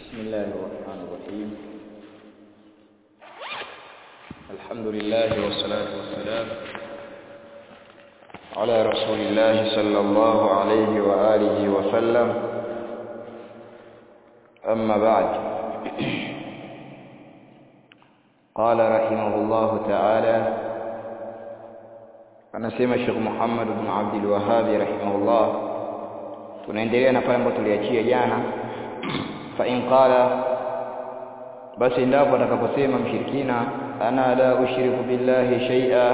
بسم الله الرحمن الرحيم الحمد لله والصلاة والسلام على رسول الله صلى الله عليه وآله وسلم أما بعد قال رحمه الله تعالى anasema Sheikh Muhammad bin Abdul Wahhab rahimahullah tunaendelea na pale ambapo tuliachia jana fa in qala basi ndapo atakaposema mshirikina ana la ushiriku billahi shay'a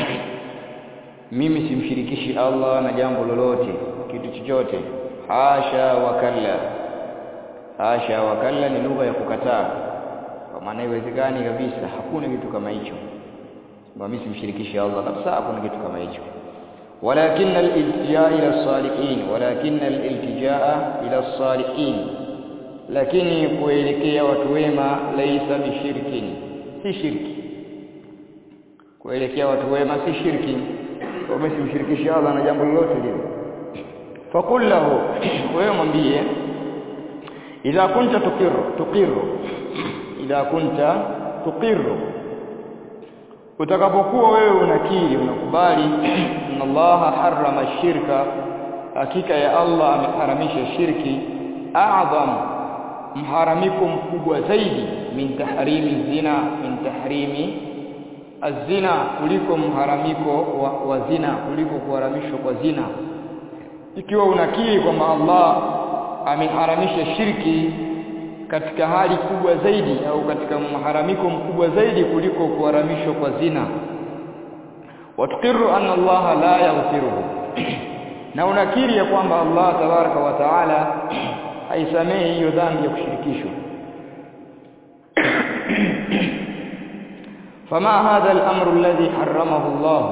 mimi simshirikishi Allah na jambo lolote kitu chochote hasha wa kalla hasha wa kalla ni lugha ya kukataa kwa maana haiwezekani kabisa hakuna kitu kama hicho mimi simshirikishi Allah kabisa hakuna kitu kama hicho ولكن الالتجاء الى الصالحين ولكن الالتجاء الى الصالحين lakini kuelekea watu wema laisa bishirkin si shirki kuelekea watu wema si shirki kwa simshirikishi Allah na jambo lolote lile fakul lahu wewe mwambie idha kunta tuqiru tuqiru idha kunta tuqiru utakapokuwa wewe unakiri unakubali inna Allah harrama shirka hakika ya Allah ameharamisha shirki a'zam mharamiko mkubwa zaidi min tahrimi zina min tahrimi azina kuliko mharamiko wa, wa zina kuliko kuharamishwa kwa zina ikiwa unakiri kwamba Allah ameharamisha shirki katika hali kubwa zaidi au katika mharamiko mkubwa zaidi kuliko kuharamishwa kwa zina watukiru anna Allah la yaghfiruhu na unakiri ya kwamba Allah tabaraka wa taala haisamehi hiyo dhambi ya kushirikishwa fama hadha al-amru alladhi harramahu Allah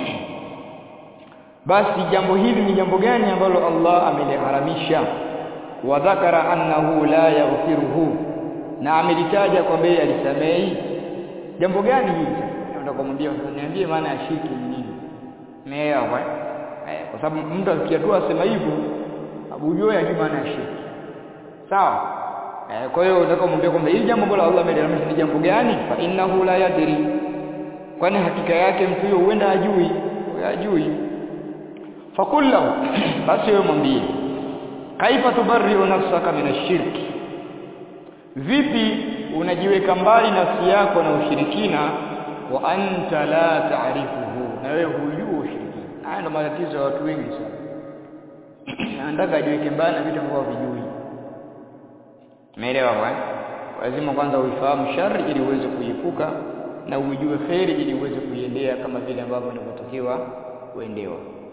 basi jambo hili ni jambo gani ambalo Allah ameliharamisha wa dhakara annahu la yaghfiruhu na amelitaja kwamba yeye alisamehi jambo gani hili nataka kumwambia niambie maana ya shirki ni nini umeelewa eh kwa sababu mtu akikia tu asema hivyo abujue ya maana ya shirki sawa eh kwa hiyo nataka kumwambia kwamba hili jambo ambalo Allah ameliharamisha ni jambo gani fa innahu la yadri kwani hakika yake mtu huyo huenda hajui hajui fakullahu basi wewe mwambie kaifa tubarri'u nafsaka min ash-shirki vipi unajiweka mbali nafsi yako na ushirikina wa anta la ta'rifuhu na wewe hujui ushirikina haya ndo matatizo ya watu wengi sana anataka ajiweke mbali na vitu ambavyo vijui umeelewa bwana lazima kwanza uifahamu shari ili uweze kuiepuka na uijue kheri ili uweze kuiendea kama vile ambavyo inavyotakiwa kuendewa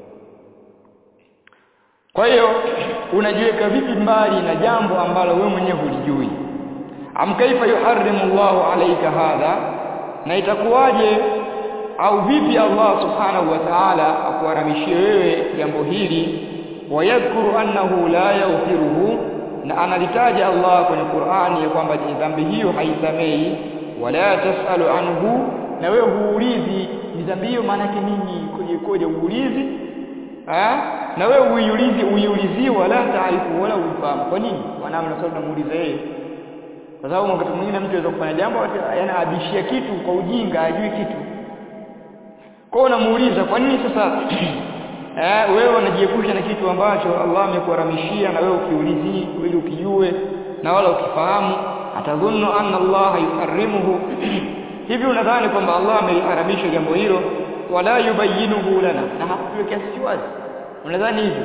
kwa hiyo unajiweka vipi mbali na jambo ambalo wewe mwenyewe hulijui am kaifa yuharrimu Allahu alayka hadha na itakuwaje au vipi Allah subhanahu wa ta'ala akuharamishie wewe jambo hili wayadhkuru annahu la yaghfiruhu na analitaja Allah kwenye Qur'ani ya kwamba dhambi hiyo haisamei wala tasalu anhu na wewe huulizi dhambi hiyo maana yake nini koje koje uulizi eh na wewe uiulizi uiulizi wala taarifu wala ufahamu kwa nini mwanadamu na sababu namuuliza yeye kwa sababu wakati mwingine mtu anaweza kufanya jambo yana abishia kitu kwa ujinga ajui kitu kwa unamuuliza kwa nini sasa eh wewe unajiepusha na kitu ambacho Allah amekuharamishia na wewe ukiulizi ili ukijue na wala ukifahamu atadhunnu anna Allah yuharrimuhu hivi unadhani kwamba Allah ameliharamisha jambo hilo wala yubayyinuhu lana na hakutuwekea sisi wazi unadhani hivyo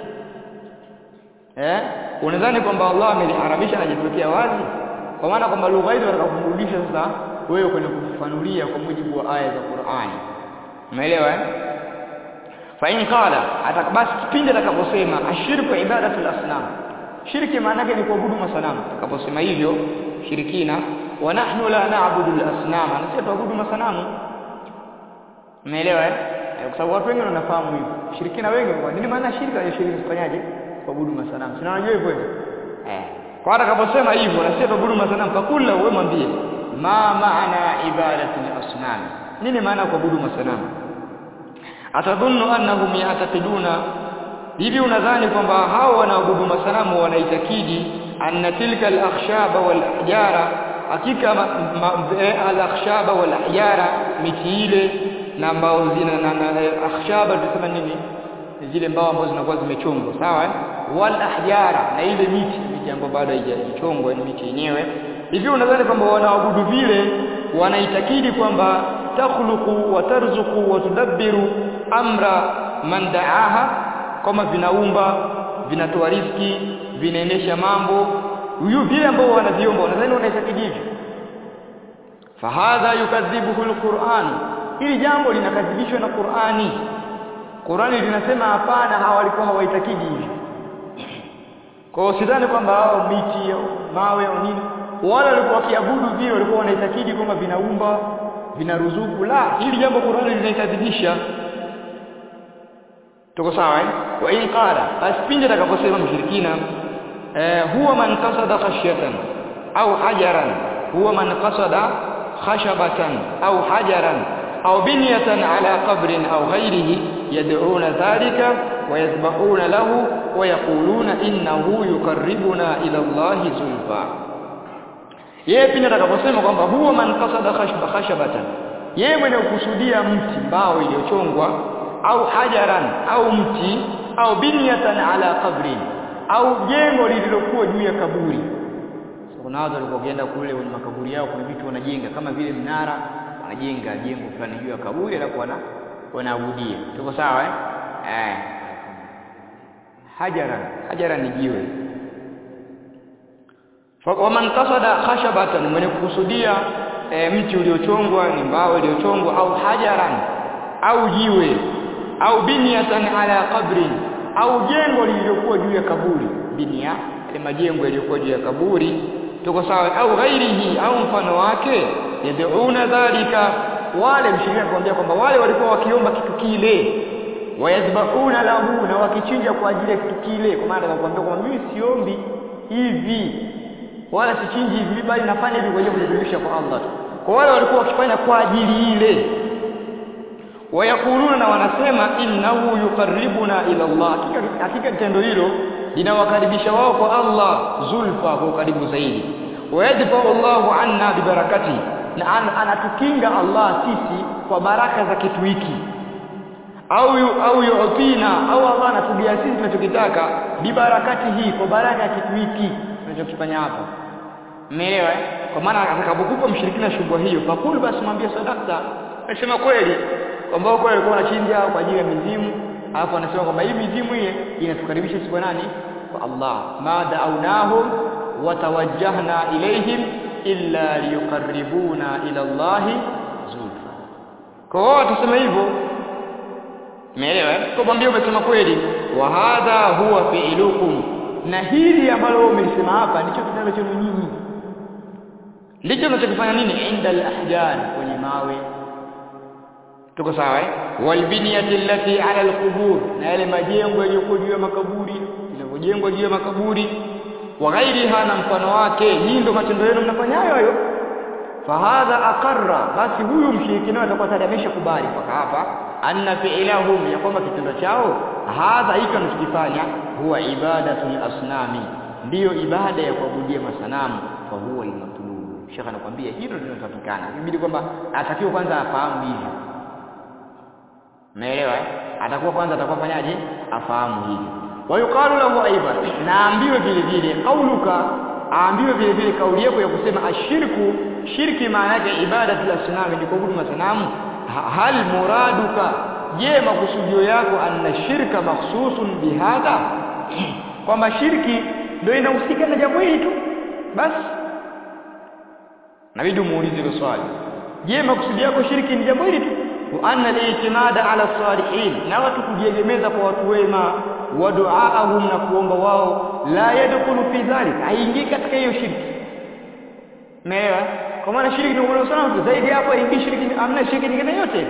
eh unadhani kwamba Allah ameliharamisha na hajatuwekea wazi kwa maana kwamba lugha hizo watakakurudisha sasa wewe kwenye kufafanulia kwa mujibu wa aya za Qur'ani umeelewa eh fa in qala atakbasi kipindi atakaposema ashirku ibadatu al-asnam shirki maana yake ni kuabudu masanamu atakaposema hivyo shirikina wa nahnu la na'budu al-asnam na sisi tuabudu masanamu umeelewa eh kwa sababu watu wengi wanafahamu hivyo shirikina wengi kwa nini maana shirka ya shirika kufanyaje kuabudu masanamu sina unajua hivyo eh kwa atakaposema hivyo na sisi tuabudu masanamu fakula wewe mwambie ma maana ibadatu al-asnam nini maana kuabudu masanamu atadhunnu annahum ya'taqiduna hivi unadhani kwamba hao wanaabudu masanamu wanaitakidi anna tilka al-akhshaba wal ahjara hakika al-akhshaba wal ahjara miti ile na ambao zina na, na akhshaba tunasema nini zile mbao ambazo zinakuwa zimechongwa sawa eh? wal ahjara na ile miti miti ambayo bado haijachongwa ni miti yenyewe hivi unadhani kwamba wanaabudu vile wanaitakidi kwamba takhluqu wa tarzuqu wa tudabbiru amra man da'aha kama vinaumba vinatoa riski vinaendesha mambo huyu vile ambao wanaviomba unadhani wanaitakidi hivyo fahadha yukadhibuhu alquran hili jambo linakadhibishwa na Qur'ani Qur'ani linasema hapana hawa walikuwa hawaitakidi hivyo kwa hiyo sidhani kwamba hao miti au mawe au nini wala walikuwa wakiabudu vile walikuwa wanaitakidi kwamba vinaumba vinaruzuku la hili jambo Qur'ani linaikadhibisha tuko sawa eh wa in qala basi pindi atakaposema mshirikina eh, huwa man qasada khashyatan au hajaran huwa man qasada khashabatan au hajaran au binyatan ala qabrin au ghairihi yad'una dhalika wa yadhbahuna lahu wa yaquluna innahu yuqarribuna ila Allah zulfa yeye pindi atakaposema kwamba huwa man qasada khashba khashabatan yeye mwenye kukusudia mti mbao iliyochongwa au hajaran au mti au binyatan ala qabrin au jengo lililokuwa juu ya kaburi so, kuna watu walikuwa wakienda kule kwenye makaburi yao kuna vitu wanajenga kama vile mnara wanajenga jengo fulani juu ya kaburi alafu wana wanaabudia tuko sawa eh eh hajaran hajaran ni jiwe waman qasada khashabatan mwenye kukusudia e, mti uliochongwa ni mbao iliyochongwa au hajaran au jiwe au binyatan ala qabrin au jengo lililokuwa juu ya kaburi binia ile majengo yaliyokuwa juu ya kaburi tuko sawa au ghairihi au mfano wake yad'una dhalika wale mshirika kuambia kwamba wale walikuwa wakiomba kitu kile wayadhbahuna lahu na wakichinja kwa ajili ya kitu kile kwa maana anakuambia kwamba mimi siombi hivi wala sichinji hivi bali nafanya hivi kwa ajili ya kujikurubisha kwa Allah kwa wale walikuwa wakifanya kwa ajili ile wayakuluna na wanasema innahu yuqarribuna ila Allah hakika hakika tendo hilo linawakaribisha wao kwa Allah zulfa kwa karibu zaidi wayadfa Allahu anna bibarakati na an, anatukinga Allah sisi kwa baraka za kitu hiki au yu, au yu'tina au Allah anatugia sisi tunachokitaka bibarakati hii kwa baraka ya kitu hiki tunachokifanya hapa umeelewa eh kwa maana atakapokupa mshirikina shubha hiyo fakulu basi mwambie sadaka nasema kweli kwamba huko alikuwa anachinja kwa ajili ya mizimu alafu anasema kwamba hii mizimu ile inatukaribisha sisi kwa nani kwa Allah ma da'awnahum wa tawajjahna ilayhim illa liyuqarribuna ila Allah zulfa kwa hiyo tuseme hivyo umeelewa kwa mwambie umesema kweli wa hadha huwa fi'lukum na hili ambalo wewe umelisema hapa ndicho kitendo chenu nyinyi ndicho mnachokifanya nini inda al-ahjar kwenye mawe tuko sawa eh walbiniyati allati ala alqubur na yale majengo yaliyokuwa juu ya makaburi yaliyojengwa juu ya makaburi wa ghairiha na mfano wake nyinyi ndio matendo yenu mnafanya hayo hayo fahadha aqarra basi huyu mshirikina atakuwa tayari ameshakubali mpaka hapa anna fi'lahum ya kwamba kitendo chao hadha hiki anachokifanya huwa ibadatul asnami ndiyo ibada ya kuabudia masanamu fa huwa al-matlub shekha anakuambia hilo ndio linatakikana ibidi kwamba atakiwa kwanza afahamu hivyo Umeelewa? Atakuwa kwanza atakuwa fanyaje? Afahamu hili. Wa yuqalu lahu aidan, naambiwe vile vile kauluka, aambiwe vile vile kauli yako ya kusema ashirku, shirki maana yake ibadatu asnam ni kuabudu masanamu. Hal muraduka, je, makusudio yako anna shirka makhsusun bihadha? Kwamba shirki ndio inahusika na jambo hili tu. Basi nabidi muulize hilo swali. Je, makusudio yako shirki ni jambo hili tu? wa anna al-i'timada ala salihin na watu kujiegemeza kwa watu wema wa duaahum na kuomba wao la yadkhulu fi dhalik haingii katika hiyo shirki meelewa kwa maana shirki ni kwa sana zaidi hapo haingii shirki amna shirki nyingine yote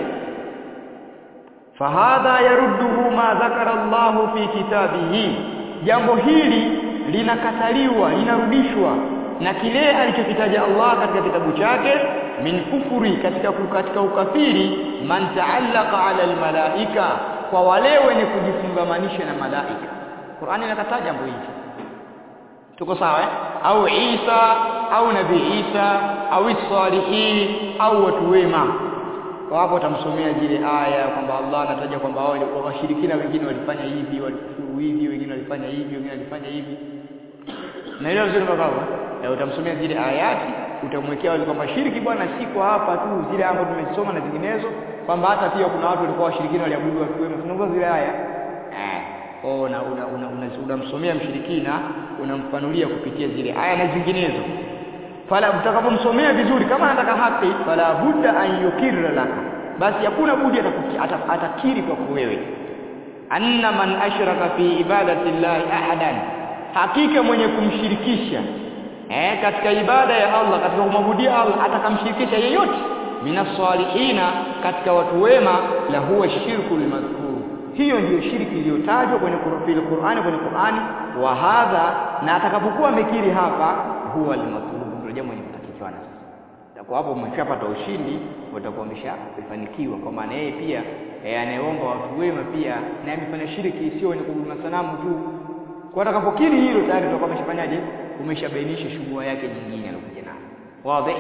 fahadha yarudduhu ma dhakara Allah fi kitabihi jambo hili linakataliwa linarudishwa na kile alichokitaja Allah katika kitabu chake min kufuri katika katika ukafiri man ta'allaqa 'ala almalaika kwa wale wenye kujifungamanisha na malaika Qur'ani inakataja jambo hili tuko sawa eh? au Isa au nabii Isa au salihin au watu wema kwa hapo utamsomea zile aya kwamba Allah anataja kwamba wao washirikina wengine walifanya hivi walikufuru hivi wengine walifanya hivi wengine walifanya hivi naelewa vizuri baba eh utamsomea zile ayati utamwekea wale kwamba shiriki bwana siko hapa tu zile ambazo tumesoma na zinginezo kwamba hata pia kuna watu walikuwa washirikina waliabudu watu wema tunaongoza zile aya eh oh na unamsomea una, una, una mshirikina unamfanulia kupitia zile aya na zinginezo fala utakapomsomea vizuri kama anataka haki fala budda an yukirra laka basi hakuna budi atakiri kwako wewe anna man ashraka fi ibadati llahi ahadan hakika mwenye kumshirikisha eh katika ibada ya Allah katika kumwabudia Allah atakamshirikisha yeyote minasalihina katika watu wema la huwa shirkul madhkur hiyo ndiyo shirki iliyotajwa kwenye Qur'ani kwenye Qur'ani wa hadha na atakapokuwa amekiri hapa huwa al-matlub ndio jambo linalotakiwa sasa kwa hapo umeshapata ushindi utakuwa umeshafanikiwa kwa maana yeye pia e, anayeomba watu wema pia na amefanya shiriki sio ni kuabudu sanamu tu kwa atakapokiri hilo tayari utakuwa umeshafanyaje umeshabainisha shughuli yake nyingine alokuja nayo wazi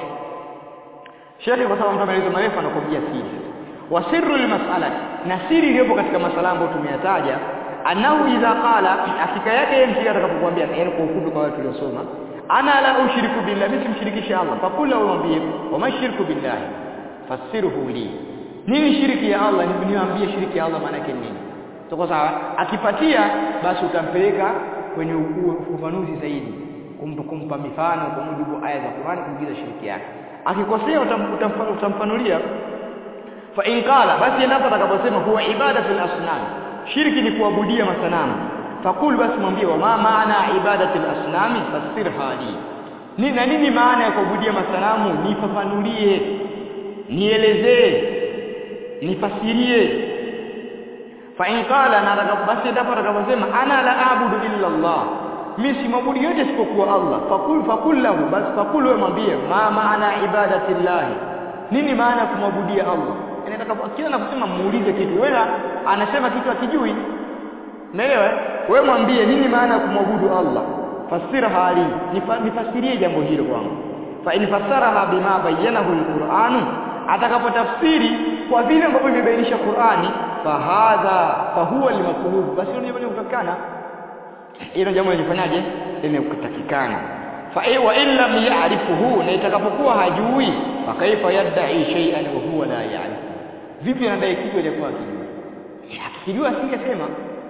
Sheikh kwa sababu mtu ameeleza marefu anakwambia siri wa sirru almas'alati na siri iliyopo katika masala ambayo tumeyataja annahu idha qala hakika yake yeye mshirika atakapokuambia yaani kwa ufupi kwa watu waliosoma ana la ushiriku billah mimi simshirikisha Allah fakula umwambie wa mashirku billah fasiruhu li nini shiriki ya Allah niambie shiriki ya Allah maana yake nini tuko sawa akipatia basi utampeleka kwenye ufafanuzi zaidi kumpa, kumpa mifano kwa mujibu aya za Qur'ani kuingiza shiriki yake akikosea utamfanulia fa in qala basi endapo atakaposema huwa ibadatul asnam shirki ni kuabudia masanamu fakul basi mwambie wa ma maana ibadatul asnami fasirha li ni na nini maana ya kuabudia masanamu nifafanulie nielezee nifasirie fa in qala na basi endapo atakaposema ana la abudu illa Allah mimi simwabudu yote isipokuwa Allah fakul fakul lahu basi fakul wewe mwambie ma maana ibadati llahi nini maana ya kumwabudia Allah inataka kila anaposema muulize kitu wewe anasema kitu akijui umeelewa wewe mwambie nini maana ya kumwabudu Allah fasirha li nifasirie jambo hilo kwangu fa in fasaraha bima bayyanahu alquran atakapotafsiri kwa vile ambavyo imebainisha Qur'ani fa hadha fa huwa almatlub basi ndio jambo kutakana hilo jambo lilifanyaje limekutakikana fa wa in lam ya'rifuhu na itakapokuwa hajui fa kaifa yad'i shay'an wa huwa la ya'rif vipi anadai kitu aliyokuwa akijua akijua asingesema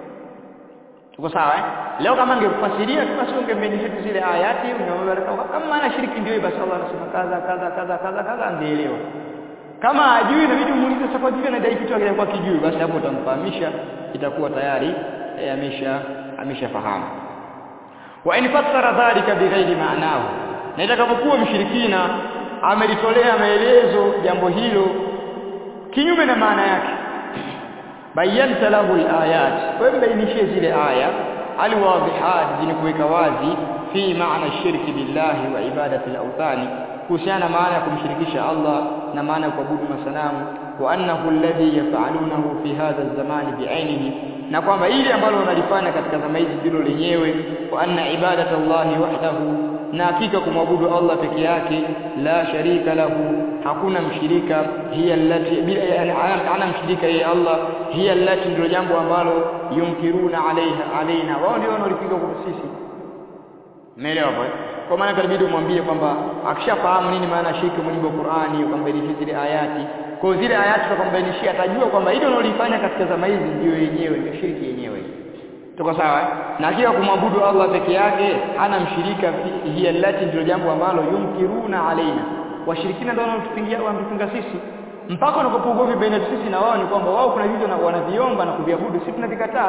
tuko sawa eh leo kama angekufasiria tu basi ungembenisha tu zile ayati ungemwambia kama maana shiriki ndio basi Allah anasema kaza kaza kaza kaza kaza angeelewa kama hajui inabidi umuulize sasa kwa vipi anadai kitu aliyokuwa akijui basi hapo utamfahamisha itakuwa tayari e, amesha ameshafahamu wa in fassara dhalika bighairi maanahu na itakapokuwa mshirikina amelitolea maelezo jambo hilo kinyume na maana yake bayanta lahu alayat wewe mbainishie zile aya alwadhihat zenye kuweka wazi fi maana shirki billahi wa ibadati al-awthani kuhusiana maana ya kumshirikisha Allah na maana ya kuabudu masanamu wa annahu alladhi yaf'alunahu fi hadha az-zamani bi'ainihi na kwamba ile ambalo wanalifanya katika zama hizi ndilo lenyewe wa anna ibadatallahi wahdahu na hakika kumwabudu Allah peke yake la sharika lahu hakuna mshirika hiya allati bila ana mshirika yeye Allah hiya allati ndio jambo ambalo yumkiruna alaiha alaina wao ndio wanaolipiga kwa sisi umeelewa hapo kwa maana karibidi umwambie kwamba akishafahamu nini maana shirki mujibu wa Qur'ani ukambainisha zile ayati kwa zile ayati tukambainishia atajua kwamba hilo unalofanya katika zama hizi ndio yenyewe ndio shirki yenyewe tuko sawa na hakika kumwabudu Allah peke yake hana mshirika hiya allati ndio jambo ambalo yumkiruna alaina washirikina ndio wanatupingia wanatupinga sisi mpaka unapopogovi baina sisi na wao ni kwamba wao kuna vitu na wanaviomba na kuviabudu sisi tunavikataa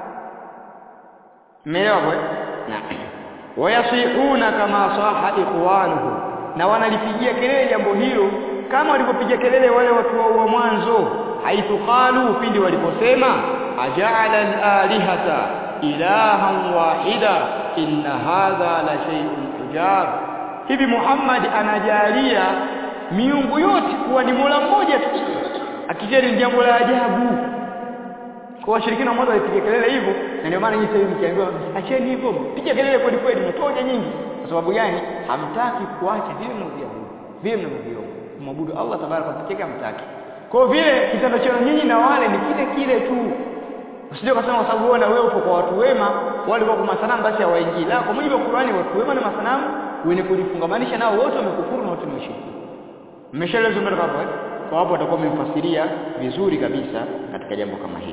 mmeelewa kwa na wayasihuna kama saha ikhwanuhu na wanalipigia kelele jambo hilo kama walipopiga kelele wale watu wa mwanzo haithu qalu pindi waliposema aja'ala al-alihata ilahan wahida inna hadha la shay'un ujar hivi Muhammad anajalia miungu yote kuwa ni Mola mmoja tu akijeri jambo la ajabu kwa washirikina mmoja walipiga kelele hivyo na ndio maana nyinyi sasa mkiambiwa acheni hivyo piga kelele kweli kweli mtoe nyingi kwa sababu gani hamtaki kuacha vile mnavyoabudu vile mnavyoviomba kumwabudu Allah tabaraka pekee yake hamtaki kwa vile kitendo chenu nyinyi na wale ni kile kile tu usije ukasema kwa sababu wewe na wewe upo kwa watu wema wale kwa masanamu basi hawaingii la kwa mujibu wa Qur'ani watu wema na masanamu wenye kujifungamanisha nao wote wamekufuru na wote ni washiriki mmeshaelezwa mbele hapo eh kwa hapo watakuwa wamemfasiria vizuri kabisa katika jambo kama hili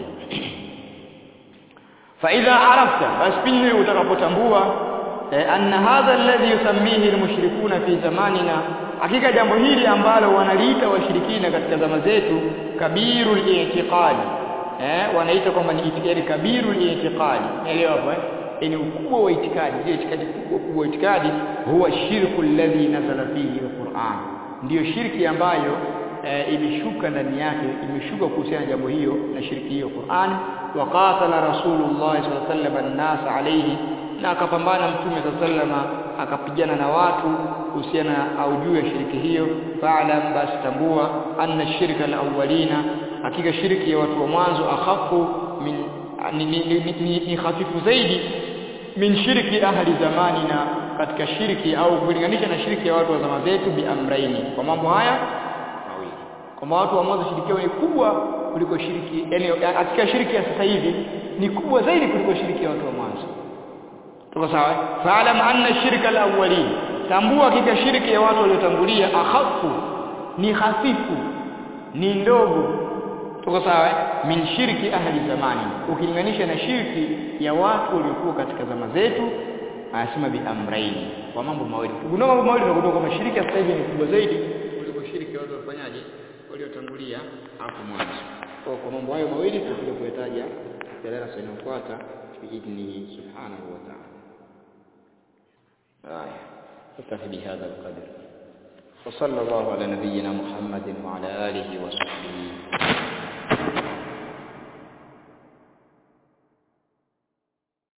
fa idha arafta basi pindi utakapotambua eh, anna hadha alladhi yusammihi almushrikuna fi zamanina hakika jambo hili ambalo wanaliita washirikina katika zama zetu kabirul i'tiqadi eh wanaita kwamba ni itikadi kabirul i'tiqadi elewa hapo eh ni ukubwa wa itikadi zile itikadi kubwa kubwa wa itikadi huwa shirku alladhi nazala fihi alquran ndiyo shirki ambayo e, imeshuka ndani yake imeshuka kuhusiana na jambo hiyo na shirki hiyo Qur'an wa qatala rasulullah sallallahu alaihi wasallam an-nas alayhi na akapambana mtume sallallahu akapigana na watu kuhusiana au juu ya shirki hiyo fa'lam bas tambua anna shirka al-awwalina hakika shirki ya watu wa mwanzo akhafu min ni, ni, ni, ni, ni hafifu zaidi min shirki ahli zamanina katika shirki au kulinganisha na shirki ya watu wa zama zetu bi amraini kwa mambo haya mawili kwamba watu wa mwanzo shiriki yao ni kubwa kuliko shiriki yani katika shiriki ya sasa hivi ni kubwa zaidi kuliko shiriki ya watu wa mwanzo tuko sawa fa'lam anna shirka al-awwalin tambua hakika shirki ya watu waliotangulia akhafu ni hafifu ni ndogo tuko sawa min shirki ahli zamani ukilinganisha na shirki ya watu waliokuwa katika zama zetu anasema bi amraini kwa mambo mawili kugundua mambo mawili tunagundua kwamba shirki sasa hivi ni kubwa zaidi kuliko shirki ya watu wafanyaje waliotangulia hapo mwanzo kwa kwa mambo hayo mawili tutakuja kuyataja katika darasa linalofuata biidhnihi subhanahu wa ta'ala aya نكتفي بهذا القدر وصلى الله على نبينا محمد وعلى آله وصحبه